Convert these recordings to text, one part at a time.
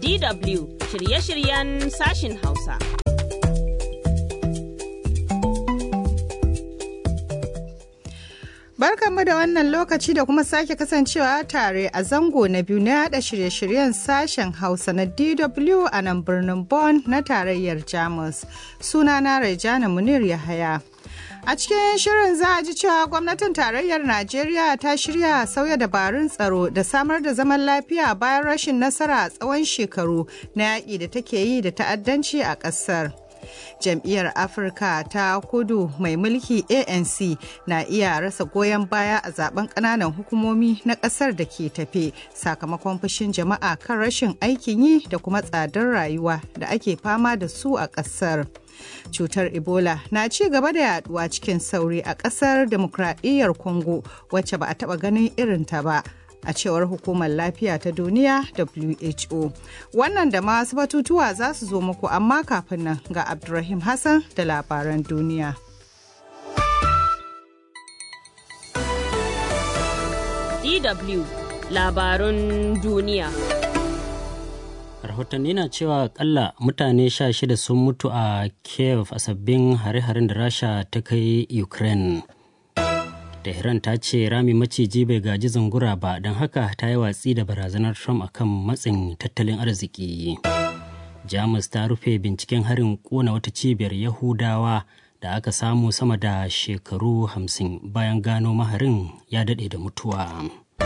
DW shirye-shiryen sashin Hausa. Barkanmu da wannan lokaci da kuma sake kasancewa tare a zango na biyu na yada shirye-shiryen sashen Hausa na DW a nan birnin Bonn na tarayyar Jamus. Sunana Rejana Munir Yahaya. A cikin shirin za a ji cewa gwamnatin tarayyar Najeriya ta shirya sauya dabarun tsaro da samar da zaman lafiya bayan rashin nasara a tsawon shekaru na yaƙi da take yi da ta'addanci a ƙasar. jam'iyyar afirka ta kudu mai mulki anc na iya rasa goyon baya a zaben kananan hukumomi na kasar da ke tafe sakamakon fushin jama'a kan rashin aikin yi da kuma tsadar rayuwa da ake fama da su a kasar cutar ebola na ci gaba da yaduwa cikin sauri a kasar demokradiyyar congo wacce ba a taba ganin irinta ba a cewar hukumar lafiya ta duniya who wannan da masu batutuwa za su zo muku amma kafin nan ga abdulrahim hassan da labaran duniya DW labarun duniya. rahotanni na cewa akalla mutane sha shida sun mutu a kiev a sabbin hare-haren da rasha ta kai ukraine Tehran ta ce rami maciji bai gaji zungura ba don haka ta yi watsi da barazanar Trump akan matsin tattalin arziki. Jamus ta rufe binciken harin kona wata cibiyar Yahudawa da aka samu sama da shekaru hamsin bayan gano maharin ya daɗe da mutuwa.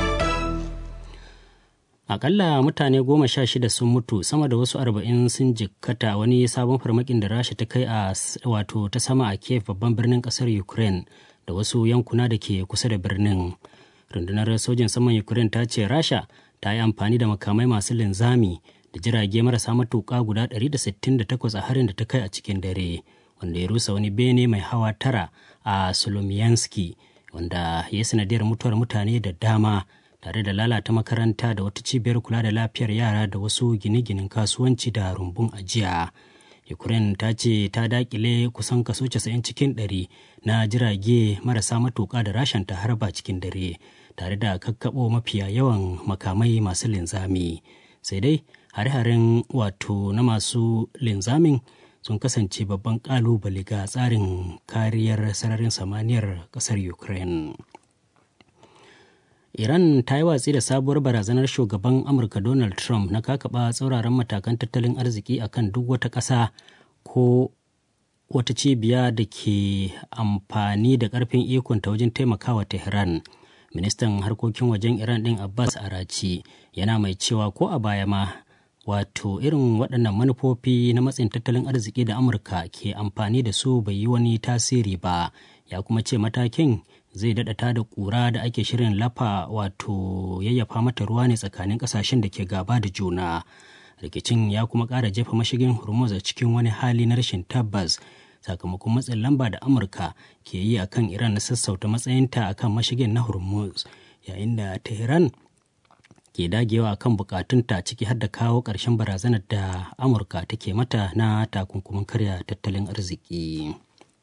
Akalla mutane goma sha shida sun mutu sama da wasu arba'in sun jikkata wani sabon farmakin da rasha ta kai a wato ta sama a Kiev babban birnin ƙasar Ukraine. da wasu yankuna da ke kusa da birnin rundunar sojin saman ukraine ta ce rasha ta yi amfani da makamai masu linzami da jirage marasa matuƙa guda 168 a harin da ta kai a cikin dare wanda ya rusa wani bene mai hawa tara a solomiyanski wanda ya sanadiyar mutuwar mutane da dama tare da lalata makaranta da wata cibiyar kula da lafiyar yara da wasu gine-ginen kasuwanci da rumbun ajiya. ukraine ta ce ta dakile kusan kaso 90 cikin 100 na jirage marasa matuƙa da rashin ta harba cikin dare tare da kakkaɓo mafiya yawan makamai masu linzami sai dai hare-haren wato na masu linzamin sun kasance babban ƙalubale ga tsarin kariyar sararin samaniyar ƙasar ukraine Iran ta yi watsi da sabuwar barazanar shugaban Amurka Donald Trump na kakaba tsauraran matakan tattalin arziki akan duk wata ƙasa ko wata cibiya da ke amfani da ƙarfin ikonta wajen taimakawa Tehran. Ministan harkokin wajen Iran ɗin Abbas Arachi yana mai cewa ko a baya ma wato irin waɗannan manufofi na matsin tattalin arziki da Amurka ke amfani da su bai yi wani tasiri ba ya kuma ce matakin zai daɗa da ƙura da ake shirin lafa wato yayyafa mata ruwa ne tsakanin ƙasashen da ke gaba da juna rikicin ya kuma ƙara jefa mashigin hormuz a cikin wani hali na rashin tabbas sakamakon matsin lamba da amurka ke yi a kan iran na sassauta matsayinta a kan mashigin na hormuz yayin da tehran ke dagewa a kan bukatunta ciki har da kawo ƙarshen barazanar da amurka take mata na takunkumin karya tattalin arziki.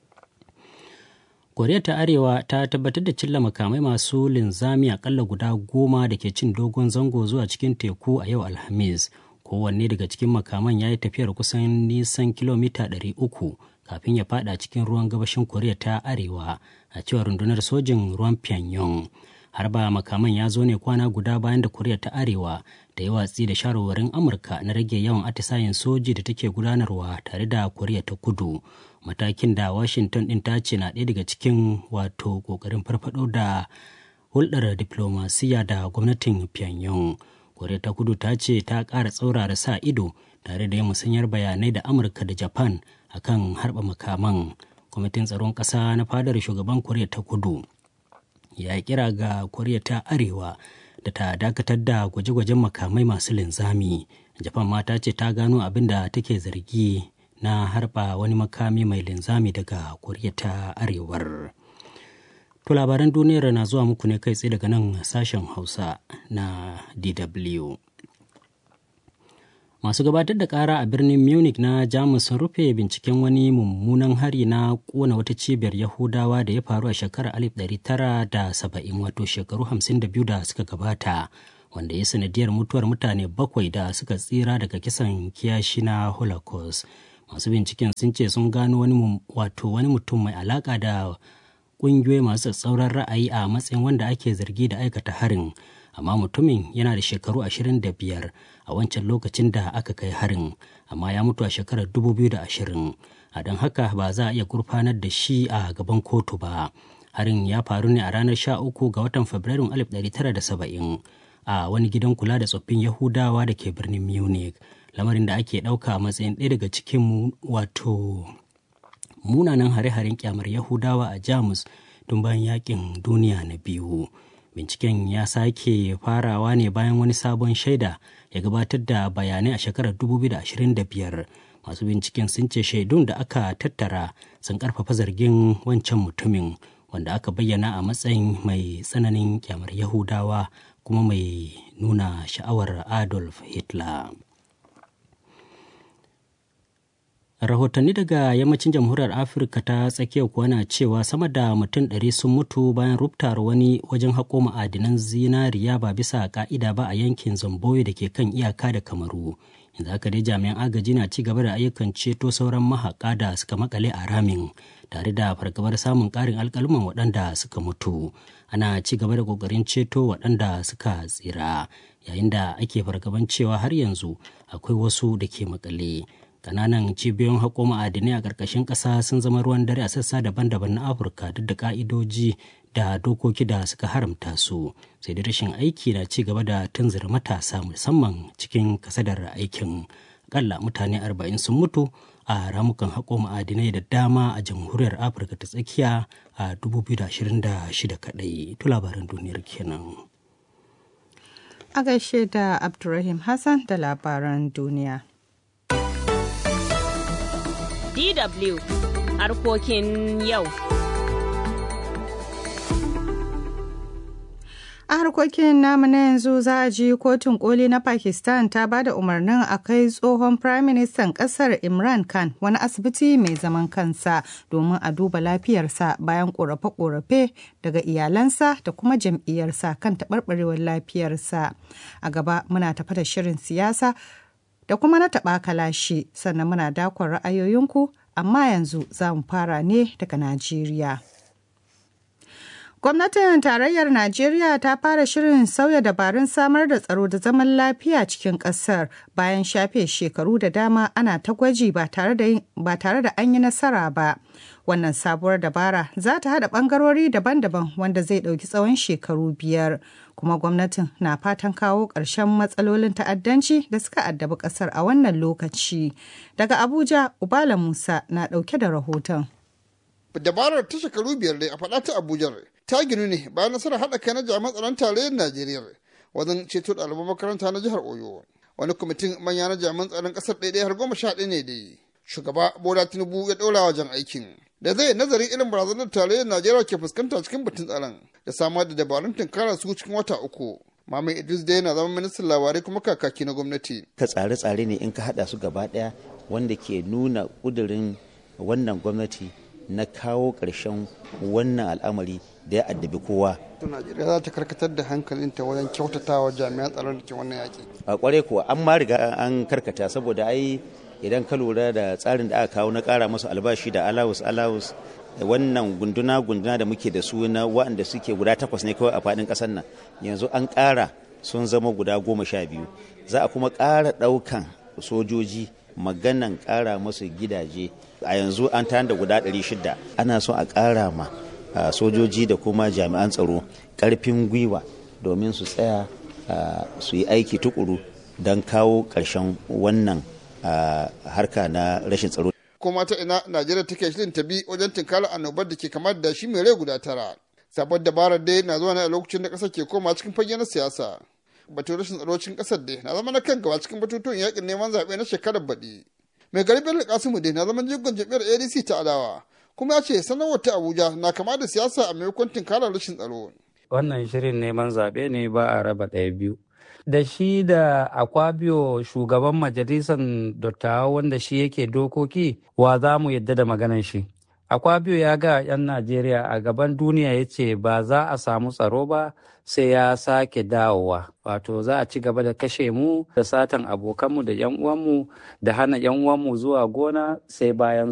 koriya ta arewa ta tabbatar da cilla makamai masu linzami akalla guda goma da ke cin dogon zango zuwa cikin teku a yau alhamis kowanne daga cikin makaman ya yi tafiyar kusan nisan kilomita 300 kafin ya fada cikin ruwan gabashin koriya ta arewa a cewar rundunar sojin ruwan pyongyang har ba makaman ya zo ne kwana guda bayan da koriya ta arewa da yi watsi da shawarwarin amurka na rage yawan atisayen soji da take gudanarwa tare da koriya ta kudu matakin da washington din ta ce na ɗaya daga cikin wato ƙoƙarin farfado da hulɗar diplomasiya da gwamnatin pyongyang koriya ta kudu ta ce ta ƙara tsaurara sa ido tare da yin musanyar bayanai da amurka da japan akan harba makaman kwamitin tsaron ƙasa na fadar shugaban koriya ta kudu ya kira ga koriya ta arewa da ta dakatar da gwaje-gwajen makamai masu linzami japan ma ta ce ta gano abin da take zargi na harba wani makami mai linzami daga koriya ta arewar to labaran duniyar na zuwa muku ne kai tsaye daga nan sashen hausa na dw masu gabatar da kara a birnin munich na jamus sun rufe binciken wani mummunan hari na kona wata cibiyar yahudawa da ya faru a shekarar 1970 wato shekaru 52 da suka gabata wanda ya sanadiyar mutuwar mutane bakwai da suka tsira daga kisan kiyashi na holocaust masu binciken sun ce sun gano wani wato wani mutum mai alaka da ƙungiyoyi masu tsauran ra'ayi a matsayin wanda ake zargi da aikata harin amma mutumin yana da shekaru 25 a wancan lokacin da aka kai harin amma ya mutu a shekarar 2020 a don haka ba za a iya gurfanar da shi a gaban kotu ba harin ya faru ne a ranar 13 ga watan fabrairun 1970 a wani gidan kula da tsoffin yahudawa da ke birnin munich lamarin da ake ɗauka a matsayin ɗaya daga cikin wato munanan hare-haren kyamar yahudawa a jamus tun bayan yakin duniya na biyu binciken ya sake farawa ne bayan wani sabon shaida ya gabatar da bayanai a shekarar 2025 masu binciken sun ce shaidun da aka tattara sun karfafa zargin wancan mutumin wanda aka bayyana a matsayin mai tsananin kyamar yahudawa kuma mai nuna sha'awar adolf hitler rahotanni daga yammacin jamhuriyar afirka ta tsakiyar kuwa na cewa sama da mutum ɗari sun mutu bayan rubtar wani wajen haƙo ma'adinan zinariya ba bisa ka'ida ba a yankin zamboyo da ke kan iyaka da kamaru yanzu haka dai jami'an agaji na ci gaba da ayyukan ceto sauran mahaƙa da suka makale a ramin tare da fargabar samun ƙarin alƙaluman waɗanda suka mutu ana ci gaba da ƙoƙarin ceto waɗanda suka tsira yayin da ake fargaban cewa har yanzu akwai wasu da ke makale kananan cibiyoyin haƙo ma'adinai a ƙarƙashin ƙasa sun zama ruwan dare a sassa daban-daban na afirka duk da ƙa'idoji da dokoki da suka haramta su sai da rashin aiki na ci gaba da tunzura matasa musamman cikin kasadar aikin akalla mutane arba'in sun mutu a ramukan haƙo ma'adinai da dama a jamhuriyar afirka ta tsakiya a 2026 kaɗai tu labaran duniyar kenan a gaishe da abdulrahim hassan da labaran duniya DW harkokin yau. A harkokin namu na yanzu za a ji kotun koli na Pakistan ta ba da umarnin a kai tsohon Firaministan ƙasar Imran Khan wani asibiti mai zaman kansa domin a duba lafiyarsa bayan ƙorafe-ƙorafe daga iyalansa da kuma jam'iyyarsa kan taɓarɓarewar lafiyarsa. A gaba muna tafa da shirin siyasa da kuma na taɓa kalashi sannan muna dakon ra'ayoyinku amma yanzu za mu fara ne daga Najeriya. Gwamnatin tarayyar Najeriya ta fara shirin sauya dabarun samar da tsaro da zaman lafiya cikin ƙasar bayan shafe shekaru da dama ana ta gwaji ba tare da an yi nasara ba. Wannan sabuwar dabara za ta haɗa ɓangarori daban-daban wanda zai ɗauki tsawon shekaru biyar. Kuma gwamnatin na fatan kawo ƙarshen matsalolin ta'addanci da suka addabi ƙasar a wannan lokaci. Daga Abuja, Ubala Musa na ɗauke da rahoton. Dabarar ta shekaru biyar dai a faɗa ta Abuja ta ginu ne bayan nasarar haɗa kai na jami'an tsaron tarayyar Najeriya wajen ceto ɗaliban makaranta na jihar Oyo. Wani kwamitin manya na jami'an tsaron ƙasar ɗaya har goma sha ɗaya ne dai. Shugaba Bola Tinubu ya ɗora wajen aikin. Da zai nazarin irin barazanar tarayyar Najeriya ke fuskanta cikin batun tsaron da samar da dabarun tunkara su cikin wata uku. Mamin Idris dai yana zama ministan labarai kuma kakaki na gwamnati. Ka tsare-tsare ne in ka haɗa su gaba ɗaya wanda ke nuna ƙudurin wannan gwamnati na kawo ƙarshen wannan al'amari da ya addabi kowa. Najeriya za ta karkatar da hankalinta wajen kyautatawa jami'an tsaron da ke wannan yaƙi. A ƙware kuwa an ma riga an karkata saboda ai idan ka lura da tsarin da aka kawo na ƙara masu albashi da alawus alawus wannan gunduna gunduna da muke da su na waɗanda suke guda takwas ne kawai a faɗin ƙasar nan yanzu an ƙara sun zama guda goma sha biyu za a kuma ƙara ɗaukan sojoji maganan ƙara musu gidaje a yanzu an tayar da guda 600 ana so a ƙara ma sojoji da kuma jami'an tsaro ƙarfin gwiwa domin su tsaya su yi aiki tukuru don kawo ƙarshen wannan harka na rashin tsaro. kuma ta ina najeriya take shirin ta bi wajen tinkala annobar da ke kamar da shi mai rai guda tara sabon dabarar dai na zuwa ne a lokacin da ƙasar ke koma cikin fage na siyasa batun rashin tsaro cikin ƙasar dai na zama na kan gaba cikin batutuwan yakin neman zaɓe na shekarar baɗi mai gari bello kasimu dai na zaman jigon jam'iyyar adc ta adawa kuma ya ce sanarwar ta abuja na kama da siyasa a maimakon tinkarar rashin tsaro wannan shirin neman zaɓe ne ba a raba ɗaya biyu da shi da akwabio shugaban majalisar dattawa wanda shi yake dokoki wa za mu yadda da maganan shi Akwabiyo ya ga 'yan Najeriya a gaban duniya ya ce ba za a samu tsaro ba sai ya sake dawowa. Wato za a ci gaba da kashe mu da satan abokanmu da 'yan uwanmu da hana 'yan uwanmu zuwa gona sai bayan